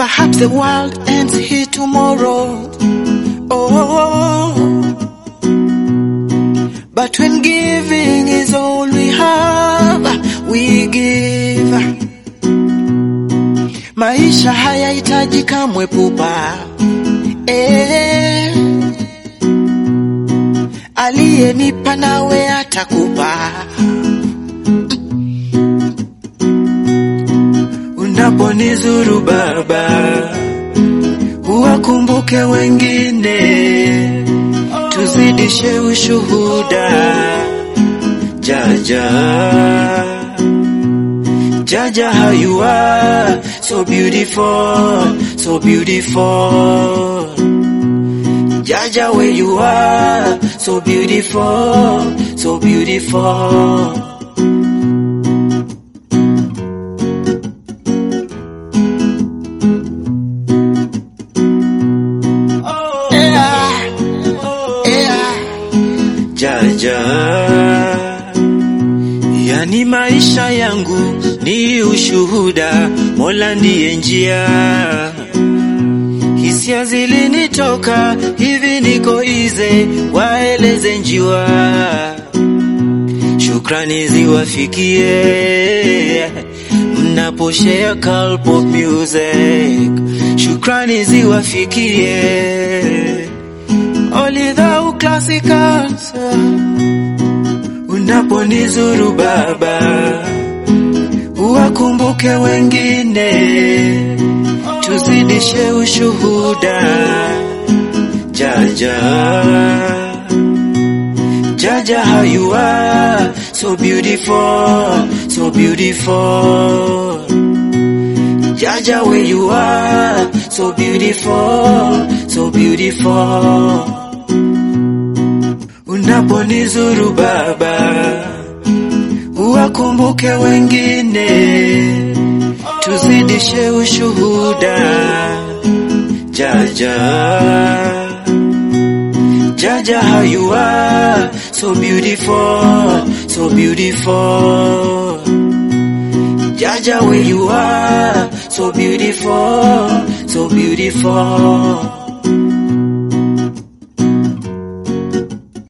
Perhaps the world ends here tomorrow. Oh, but when giving is all we have, we give. Maisha hayahitaji kamwe pupa. Eh, aliyenipa nawe atakupa. Unaponizuru Baba, uwakumbuke wengine, tuzidishe ushuhuda. Jaja, Jaja, how you are, so beautiful, so beautiful. Jaja, where you are, so beautiful, so beautiful. Yeah, yeah. Jaja, yani maisha yangu ni ushuhuda, Mola ndiye njia. Hisia zilinitoka hivi, niko ize, waeleze njiwa. Shukrani ziwafikie mnaposhare Calpop Music, shukrani ziwafikie Olidhau Classicals unaponizuru Baba, uwakumbuke wengine, tuzidishe ushuhuda. Jaja, Jaja, how you are, so beautiful, so beautiful. Jaja, where you are, so beautiful, so beautiful. Unaponizuru Baba, uwakumbuke wengine, tuzidishe ushuhuda. Jaja, Jaja, how you are, so beautiful, so beautiful. Jaja, where you are, so beautiful, so beautiful.